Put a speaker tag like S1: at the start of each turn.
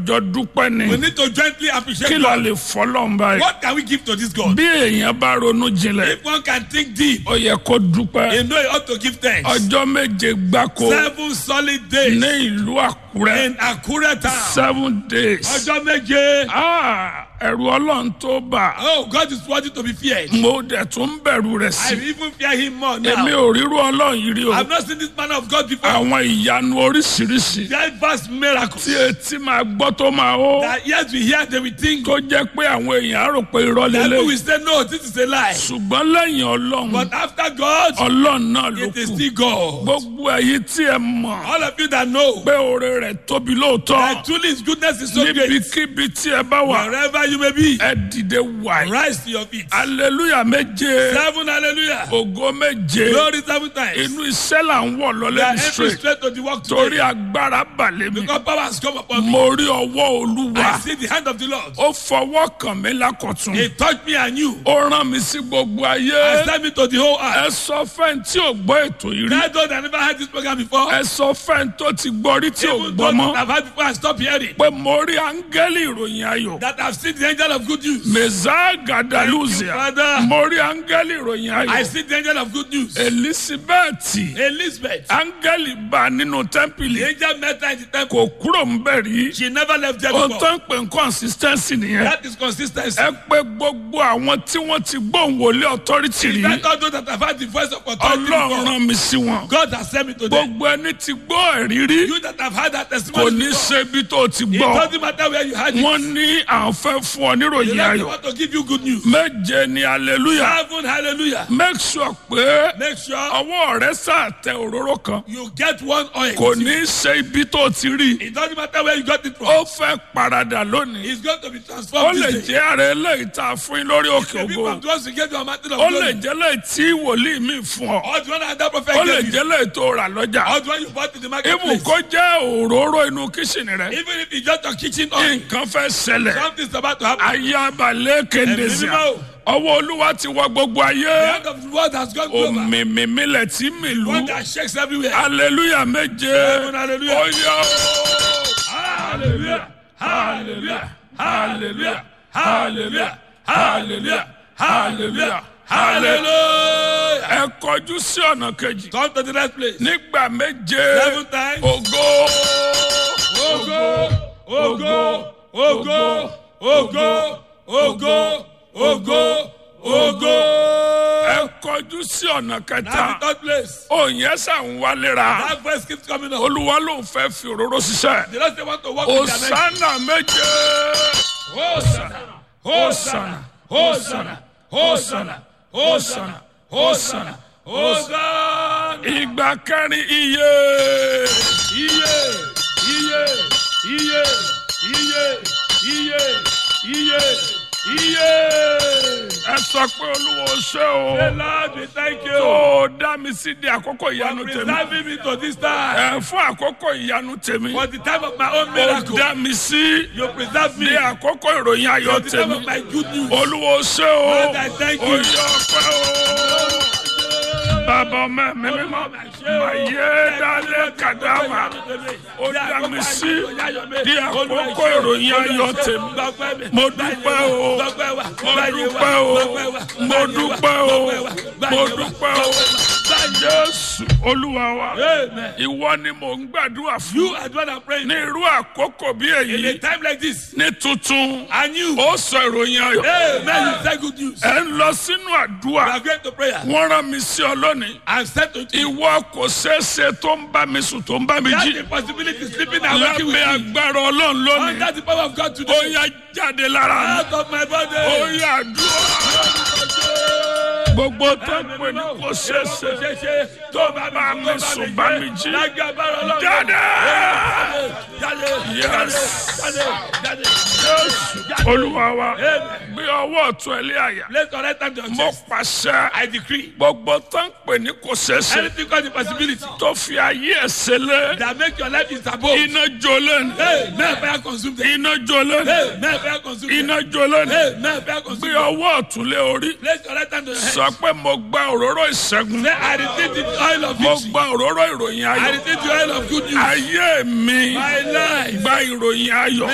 S1: jọ dúpẹ́ ni
S2: We need to jointly appreciate
S1: kí la
S2: God.
S1: lè fọlọ́n báyìí
S2: What can we give to this God?
S1: bí èèyàn bá ronú jinlẹ̀
S2: If one can think deep,
S1: ó yẹ kó dúpẹ́
S2: you know you ought to give thanks.
S1: ọjọ́ méje gbáko
S2: Seven solid days
S1: ní ìlú àkúrẹ́
S2: in Akure town.
S1: seven days
S2: Ọjọ́ méje.
S1: Ah, ẹ̀rù ọlọ́run tó bà
S2: Oh, God is worthy to be feared.
S1: mo dẹ̀ tún bẹ̀rù rẹ̀
S2: I
S1: sí
S2: even fear him more
S1: èmi
S2: now.
S1: ò ríru ọlọ́run yìí rí o
S2: I've not seen this man of God before.
S1: àwọn ìyanu oríṣiríṣi
S2: Diverse miracles.
S1: tí etí máa gbọ́ tó máa ó
S2: That yes, we hear, they will think.
S1: tó jẹ́ pé àwọn èèyàn á rò pé irọ́
S2: That
S1: lélẹ̀
S2: people will say, no, this is a lie.
S1: ṣùgbọ́n lẹ́yìn ọlọ́run
S2: But after God,
S1: ọlọ́run náà ló
S2: it is
S1: kù
S2: still God.
S1: gbogbo èyí tí ẹ mọ̀
S2: All of you that know
S1: pé oore rẹ̀ tóbi lóòótọ́
S2: that truly his goodness is so great.
S1: níbikíbi tí ẹ bá wà
S2: Wherever you may be,
S1: ẹ dìde wàyí
S2: rise to your feet.
S1: aleluya méje
S2: Seven hallelujah.
S1: ògo méje
S2: Glory seven times.
S1: inú iṣẹ́ là ń wọ̀
S2: We
S1: lọ́lẹ́
S2: are
S1: ní
S2: entering
S1: straight
S2: straight to the work
S1: torí
S2: today.
S1: agbára balẹ̀ mi
S2: Because power has come upon me.
S1: mo rí ọwọ́ olúwa
S2: I see the hand of the Lord.
S1: ó fọwọ́ kàn mí lákọ̀tún
S2: He touched me and you.
S1: ó rán mi sí gbogbo ayé
S2: I sent me to the whole earth.
S1: ẹ sọ fẹ́ni tí ò gbọ́ ètò yìí rí
S2: That those that never had this program before,
S1: ẹ sọ fẹ́ni tó ti gbọ́ rí tí ò
S2: even
S1: gbọ́
S2: those
S1: mọ́
S2: that have had before and stop hearing,
S1: pé mo rí áńgẹ́lì ìròyìn ayọ̀
S2: that have seen the angel of good news.
S1: mẹ́sà gàdálùzìà
S2: Thank you, Father.
S1: mo rí áńgẹ́lì ìròyìn
S2: I
S1: ayọ̀
S2: see the angel of good news.
S1: elizabeth
S2: Elizabeth,
S1: áńgẹ́lì bá nínú tẹ́ḿpìlì
S2: the angel met her in the temple.
S1: kò kúrò ń bẹ̀ rí
S2: She never left there
S1: ó
S2: before.
S1: tán pé consistency nìyẹn
S2: That is consistency.
S1: ẹ pé gbogbo àwọn tí wọ́n ti gbóhùn wọlé authority rí
S2: Let all those that have had the voice of authority
S1: ọlọ́run
S2: before,
S1: rán mi sí wọn
S2: God has sent me to them.
S1: gbogbo ẹni tí gbọ́ ẹ̀rí rí
S2: You that have had that
S1: kò
S2: testimony
S1: ní
S2: before,
S1: ṣe ibi tó ti
S2: it
S1: gbọ́
S2: doesn't matter where you had it.
S1: wọ́n ní àwọn fẹ́ fún ọ
S2: They
S1: níròyìn
S2: like
S1: ayọ̀
S2: want to give you good news.
S1: méje ni hallelujah
S2: Heaven, hallelujah.
S1: make sure pé
S2: Make sure
S1: ọwọ́ rẹ sàtẹ òróró kan
S2: you get one oil.
S1: kò ní ṣe ibi tó ti rí
S2: It doesn't matter where you got it from.
S1: ó fẹ́ paradà lónìí
S2: It's going to be
S1: ó
S2: transformed
S1: lè
S2: this day.
S1: jẹ́ ààrẹ eléyìí tá a fún yín lórí òkè
S2: The people
S1: ògo
S2: from those who gave you a mountain of
S1: ó lè
S2: glory.
S1: jẹ́ lẹ́yìn tí wòlíì mi fún ọ
S2: Or the one that that prophet
S1: ó lè
S2: gave you.
S1: jẹ́ lẹ́yìn tó rà lọ́jà
S2: Or the one you bought in the
S1: ibù
S2: marketplace.
S1: kó jẹ́ òróró inú kíṣìnì rẹ
S2: Even if it's just your kitchen oil,
S1: nǹkan fẹ́ ṣẹlẹ̀
S2: something's about to happen.
S1: ayabalẹ̀ kéndezia
S2: mímọ́ o.
S1: ọwọ́ olúwa ti wọ gbogbo ayé
S2: The hand of the world has gone over.
S1: òmìmìmílẹ̀ tí mìlú
S2: One that shakes everywhere.
S1: hallelujah méje
S2: hallelujah.
S1: oyè
S2: Hallelujah. Hallelujah. Hallelujah. Hallelujah. Hallelujah. Hallelujah. Hallelujah.
S1: ẹ kọjú sí ọ̀nà kejì
S2: Come to the right place.
S1: nígbà méje
S2: Seven times.
S1: ògo
S2: Ogo, ogo, ogo, ogo, ogo, ogo, ogo.
S1: ẹ kọjú sí ọ̀nà
S2: Now
S1: kẹta
S2: the third place.
S1: òyìn ẹsẹ̀ ń wálera
S2: That voice keeps coming up.
S1: olúwa ló ń fẹ́ fi òróró ṣiṣẹ́
S2: The Lord say want to walk with their next.
S1: òsánà méje
S2: Hosanna, Hosanna, Hosanna, Hosanna, Hosanna, Hosanna, Hosanna.
S1: ìgbà kẹrin iye
S2: Iye, iye, iye, iye, iye, iye, iye.
S1: ẹ sọ pé olúwa ó ṣe
S2: The
S1: o
S2: Lord, we thank you
S1: tó dá mi sí di àkókò
S2: for
S1: ìyanu tèmi
S2: preserving me to this time.
S1: ẹ fún àkókò ìyanu tèmi
S2: For the time of my own
S1: ó
S2: miracle,
S1: dá mi sí
S2: you preserve me.
S1: di àkókò ìròyìn ayọ̀
S2: For the time
S1: tèmi
S2: of my good news.
S1: olúwa ó ṣe o
S2: Lord, I thank you.
S1: ó yọ ọpẹ́ o bàbá ọmọ mi mímọ́ mà yé dálé kàdáwà ó dá mi sí di àkókò ìròyìn ayọ̀ tèmi mo dúpẹ́ o mo dúpẹ́ o mo dúpẹ́ o mo dúpẹ́ o jésù olúwa wa
S2: Amen.
S1: ìwọ ni mò ń gbàdúrà
S2: You
S1: fún
S2: are the one I'm praying
S1: ní
S2: for.
S1: irú àkókò bí
S2: In a
S1: èyí
S2: time like this,
S1: ní tuntun
S2: and you,
S1: ó sọ ìròyìn ayọ̀
S2: Amen, you say good news.
S1: ẹ ń lọ sínú
S2: We
S1: àdúrà
S2: are going to prayer.
S1: wọ́n rán mi sí ọ lónìí
S2: And said to you,
S1: ìwọ kò ṣeéṣe tó ń bá mi sùn tó ń bá mi
S2: that's
S1: jí
S2: the possibility sleeping and waking with
S1: lábẹ́
S2: me.
S1: agbára ọlọ́run lónìí
S2: Under the power of God
S1: ó
S2: today.
S1: yá jáde lára mi
S2: Out of my
S1: ó
S2: body.
S1: yá àdúrà gbogbo tó ń pè ní kò ṣeéṣe tó bá mi sùn bá mi jí jáde Yes. jésù olúwa wa gbé ọwọ́ ọ̀tún ẹ̀ lé àyà
S2: Let's correct them to your
S1: mo
S2: chest.
S1: pàṣẹ
S2: I decree.
S1: gbogbo tó ń pè ní kò ṣeéṣe
S2: Anything called the possibility
S1: tó fi ayé ẹ̀ ṣẹlẹ̀
S2: that make your life is above.
S1: iná jó lẹ́nu
S2: Hey, may fire consume them.
S1: iná jó lẹ́nu
S2: Hey, may fire consume them.
S1: iná jó lẹ́nu
S2: Hey, may fire consume
S1: gbé
S2: them.
S1: ọwọ́ ọ̀tún lé orí
S2: Place your right hand to your head.
S1: sọ pé mo gba òróró ìṣẹ́gun
S2: Say, I receive the oil of
S1: mo
S2: victory.
S1: gba òróró ìròyìn
S2: I
S1: ayọ̀
S2: receive the oil of good news.
S1: ayé mi
S2: My life.
S1: gba ìròyìn ayọ̀